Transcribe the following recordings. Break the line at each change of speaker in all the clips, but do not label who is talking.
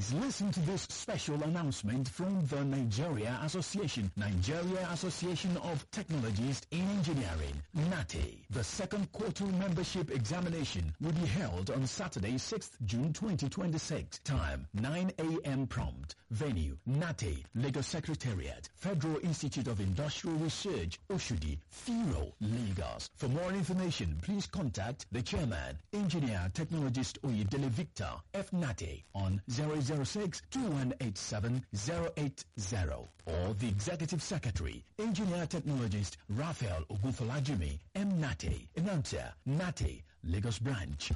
Please listen to this special announcement from the Nigeria Association, Nigeria Association of Technologists in Engineering, NATE. The second quarter membership examination will be held on Saturday, 6th June 2026. Time 9 a.m. prompt. Venue NATE, Lagos Secretariat, Federal Institute of Industrial Research, Oshudi, FIRO, Lagos. For more information, please contact the chairman, engineer technologist Oyedele Victor F. Nate on 006 2187 080 or the executive secretary, engineer technologist Raphael Ogunfolajimi M. Nate, announcer Nate, Lagos branch.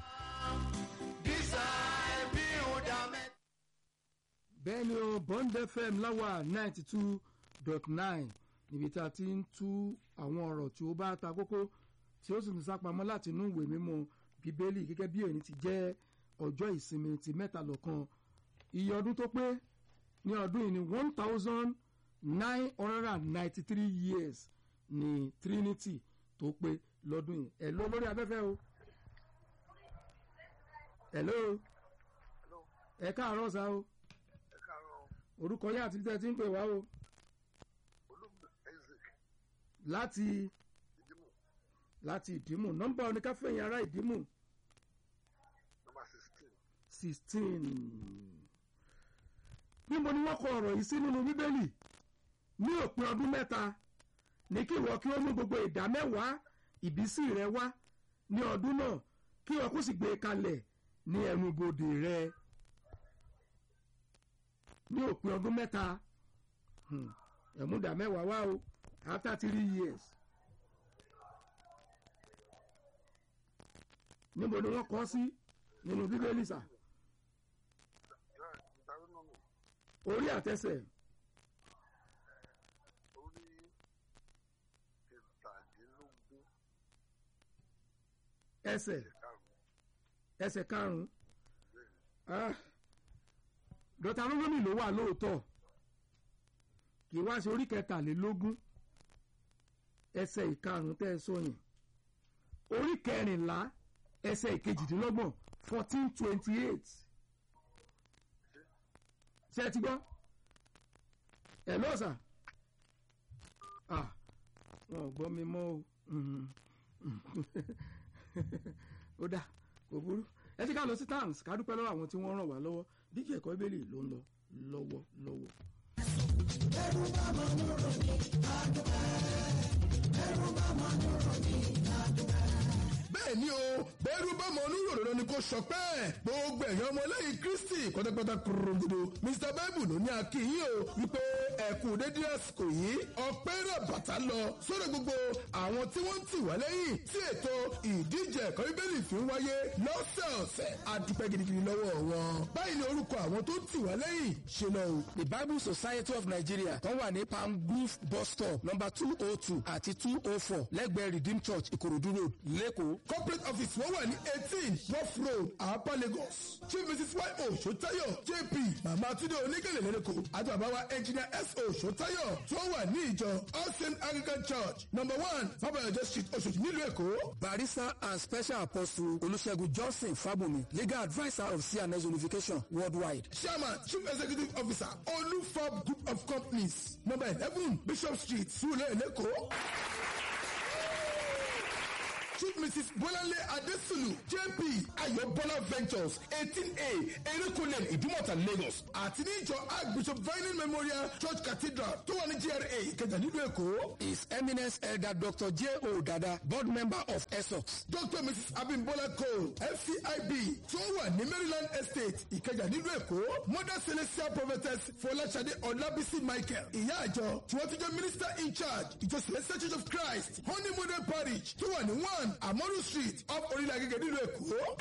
bẹ́ẹ̀ ni o bond fm láwà ninety two dot nine níbi tá a ti ń tú àwọn ọ̀rọ̀ tí ó bá ta kókó tí ó sì ń sápamọ́ láti inú ìwé mímọ́ bíbélì gẹ́gẹ́ bí èyí ti jẹ́ ọjọ́ ìsinmi ti mẹ́tàlọ́kan iye ọdún tó pé ní ọdún yìí ni one thousand nine hundred and ninety three years ní trinity tó pé lọ́dún yìí ẹ̀ ló lórí afẹ́fẹ́ o ẹ̀ ló ẹ̀ káàárọ̀ sá o orúkọ yá àti tẹ́ ti ń pè wá o láti láti ìdímù nọ́mbà oníkáfẹ́yìn ará ìdímù sixteen níbo ni wọ́n kọ ọ̀rọ̀ yìí sí nínú bíbélì ní òpin ọdún mẹ́ta ní kí ìwọ kí ó mú gbogbo ìdá mẹ́wàá ìbísí rẹ wá ní ọdún náà kí ìwọ kó sì gbé e kalẹ̀ ní ẹnubodè rẹ ní òpin ọdún mẹ́ta ẹ̀múdà mẹ́wàá wá o after three years níbo ni wọ́n kọ́ sí nínú bíbélì sà orí àtẹsẹ̀ ẹsẹ̀ ẹsẹ̀ karùn-ún dọ́tà lógómì ló wà lóòótọ́ kì í wá sí orí kẹtàlélógún ẹsẹ̀ ìkarùn-ún tẹ́ ẹ sọ yẹn orí kẹrìnlá ẹsẹ̀ ìkejìdínlọ́gbọ̀n fourteen twenty eight ṣé ẹ ti gbọ́ ẹ lọ́sà wọn ò gbọ́ mi mọ́ o ó dà kò burú ẹ ti ká lọ sí towns ká dúpẹ́ lọ́wọ́ àwọn tí wọ́n ràn wá lọ́wọ́ díje ẹ̀kọ́ ìbéèrè ló ń lọ lọ́wọ́ lọ́wọ́.
ẹrù bá máa ń rò ní àdúrà ẹrù bá máa ń rò ní àdúrà
bẹ́ẹ̀ ni o bẹ́ẹ̀rù bá mọ oníròrò ni kò sọ pé gbogbo ẹ̀yàn ọmọlẹ́yìn kristi pátápátá kúròǹdodo mr bible ló ní akínyìn o wípé ẹ̀kú dédé àsìkò yìí ọpẹ́ rẹ̀ bàtà lọ sórí gbogbo àwọn tí wọ́n ń tì wá lẹ́yìn tí ètò ìdíje ẹ̀kọ́ bíbélì fi ń wáyé lọ́sẹ̀ọ̀sẹ̀ adúpẹ́ gidigidi lọ́wọ́ wọn báyìí ni orúkọ àwọn tó tì wá lẹ́yìn ṣe lọ o.
the bible society of nigeria tó wà ní palm grove bus stop number two oh two àti two oh four lẹ́gbẹ̀ẹ́ redeem church ìkòròdú road lẹ́kọ̀ọ́
corporate office wọ́n wà ní eighteen rough road àpá lagos chief mrs y o sotayo jp mama tunde onígèlè lẹ́lẹ́kọ̀ àti bàbá wa engineer s o sotayo tí wọ́n wà ní ìjọ all saint anglican church number one fabayọjọ street oṣooṣi nílùú èkó.
barrister and special apostle olùṣègùn johnson fábùnmi legal adviser of cns unification worldwide.
chairman chief executive officer olufab group of companies number eleven bishop street sulé lẹ́kọ̀ọ́. Chief Mrs. Bolanle Adesulu JP Ayobola Ventures eighteen A Erékùnlé Ìdúmọ̀tà Lagos àti ní ìjọ Archbishop Vining Memorial Church Cathedral tó wà ní GRA Ìkẹjà nílùú Èkó.
his eminence elder dr j o dada board member of esox.
Dr. Mrs. Abimbola Cole FCIB tí ó wà ní Maryland Estate Ìkẹjà nílùú Èkó. Mother Celestial Prophetess Fọláṣadé Ọlábísí Michael ìyá àjọ tí wọ́n ti jẹ́ minister in charge ìjọ Celestial Church of Christ Honey Model Parish tó wà ní one Amoru Street off Orílẹ̀ Agége nílùú Èkó.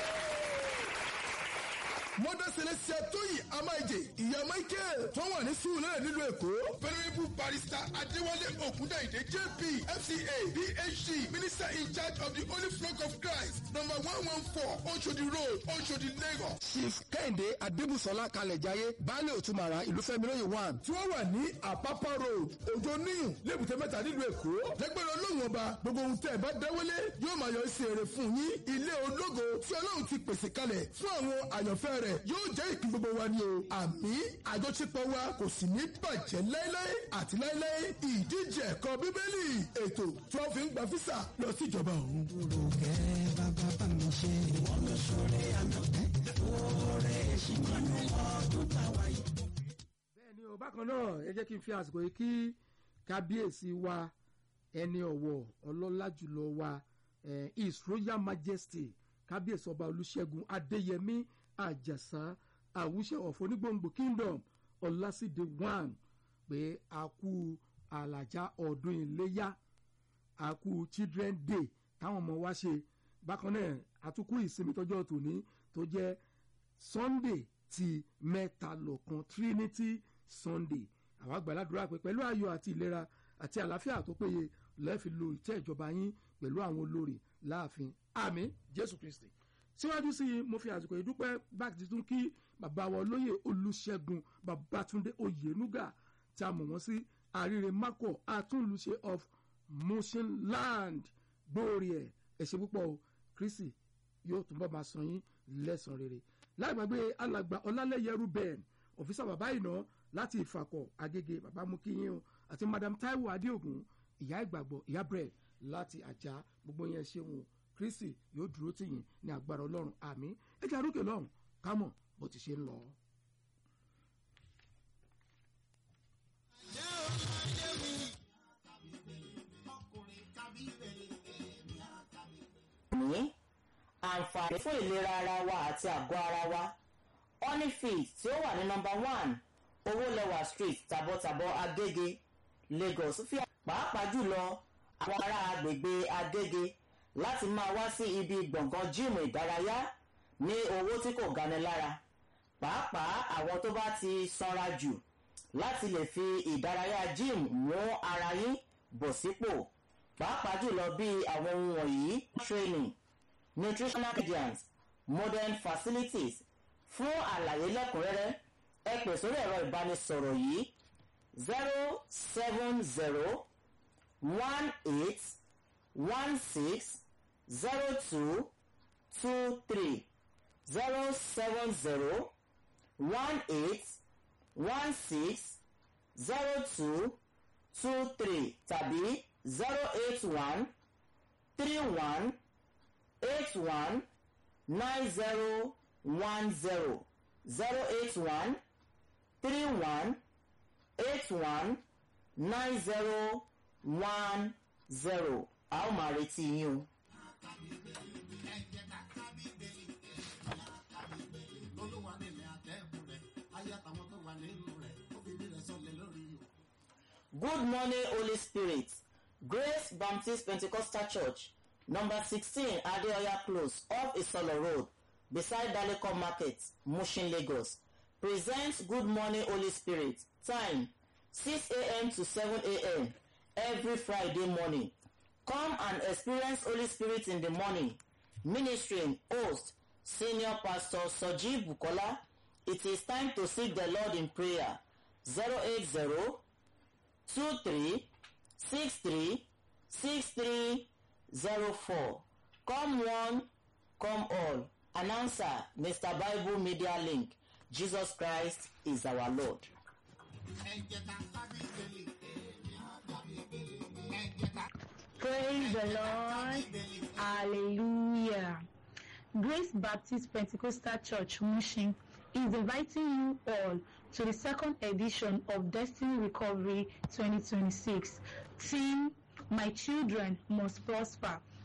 Mother Celestia Tóyì Amáìjè ìyá Michael tó wà ní Sùúrù nílùú Èkó. Venerable Barrister Adéwálé Ògúndàìdé JP FCA PhD Minister in charge of the Holy Flock of Christ number one one four Oshodi Road Oshodi Lagos.
chief kẹ́hìndé adébùsọ̀lá kalẹ̀jáyé baálé òtúmọ̀ra ìlúfẹ́milóye one.
tí wọ́n wà ní Àpápá Road Òjò Níyùn lébùté mẹ́ta nílùú Èkó. lẹ́gbẹ̀rún Ọlọ́run ọba gbogbo ohun tẹ́ ẹ bá dáwọ́lé yóò máa yọ sí èrè fún yín ilé ológo tí Ọlọ́run ti pèsè kalẹ̀ fún àwọn àyànfẹ́ rẹ̀ yóò jẹ́ ìpín gbogbo wa ni o àmì àjọṣepọ̀ wa kò sì ní bàjẹ́ láéláé àti láéláé ìdíje ẹ̀kọ́ bíbélì ètò tí wọ́n fi ń gba físà lọ sí ìjọba ọ̀run.
Olùkẹ́ bàbá bá mi ṣe ìwọ́n ló ṣoore àná. Oore ṣì máa ń ọdún táwa yìí.
bẹ́ẹ̀ ni o bákan náà ẹ jẹ́ kí n fi àsìkò yìí kí kábíyèsí wa ẹni ọ̀wọ̀ ọlọ́lá jùlọ wa eh, his royal majesty kábíyèsí ọba olùṣègùn adéyẹmí àjàsá àwùṣe ọ̀fọ̀ onígbòǹgbò kingdom ọlásìdé one pé a kú àlàjá ọdún iléyá a kú children day táwọn ọmọ wa ṣe bákan náà àtúkú ìsinmi tọjọ́ tòní tó jẹ́ sunday ti mẹ́ta lọ́kan trinity sunday àwọn àgbàládùra pé pẹ̀lú ayọ̀ àti ìlera àti àlàáfíà tó péye lẹ́ẹ̀fi lo ìtẹ́ ìjọba yín pẹ̀lú àwọn olórí láàfin àmì jésù kristi síwájú sí i mo fi àsìkò ìdúpẹ́ báàkì tuntun kí bàbá wa olóyè olùṣègùn babatunde oyenuga tí a mọ̀ wọ́n sí àríre mako àtúnlùṣe of motion land gbóòrè ẹ̀ ẹ̀ṣẹ̀ púpọ̀ o kristi yóò túnbọ̀ máa san yín lẹ́sàn-án rere láì gbàgbé alàgbà ọlálẹ́yẹ ruben ọ̀fíìsà bàbá ìná láti ìfàkọ̀ agége bàbá mú kíyìn o àti madam taiwo adéògùn ìyá ìgbàgbọ́ ìyá bread láti àjà gbogbo yẹn ṣeun o kristi yóò dúró tì yín ní agbára ọlọ́run àmì ẹjẹ àrókè lọ́run kámọ̀ bó ti ṣe ń lọ.
ní àǹfààní fún ìlera ara wa àti àgọ́ ara wa honeyfit tí ó wà ní nọmba one owólẹwà street tàbọ̀tàbọ̀ agége lagos fi pàápàá jùlọ àwọn ará agbègbè agége láti máa wá sí ibi gbọ̀ngàn jíìmù ìdárayá ní owó tí kò gani lára pàápàá àwọn tó bá ti sanra jù láti lè fi ìdárayá jíìmù mú ara yín bọ̀ sípò pàápàá jùlọ bí àwọn ohun wọ̀nyí training nutritional guidance modern facilities fún àlàyé lẹ́kùnrẹ́rẹ́ ẹ pè sórí ẹ̀rọ ìbánisọ̀rọ̀ yìí zero seven zero one eight one six zero two two three zero seven zero one eight one six zero two two three tàbí zero eight one three one eight one nine zero one zero zero eight one three one eight one nine zero one zero a ó máa retí yín o. Good morning, Holy Spirit. Grace Baptist Pentecostal Church, number sixteen Adeoya Close, off Isolo Road, beside Daleko Market, Mushin, Lagos. Presents Good Morning, Holy Spirit. Time six a.m. to seven a.m. every Friday morning. Come and experience Holy Spirit in the morning. Ministering host Senior Pastor Soji Bukola. It is time to seek the Lord in prayer. Zero eight zero two three six three six three zero four. Come one, come all. Announcer Mr. Bible Media Link. Jesus Christ is our Lord.
Praise the Lord. Hallelujah. Grace Baptist Pentecostal Church, Mushin, is inviting you all to the second edition of Destiny Recovery 2026. Theme, My Children Must Prosper.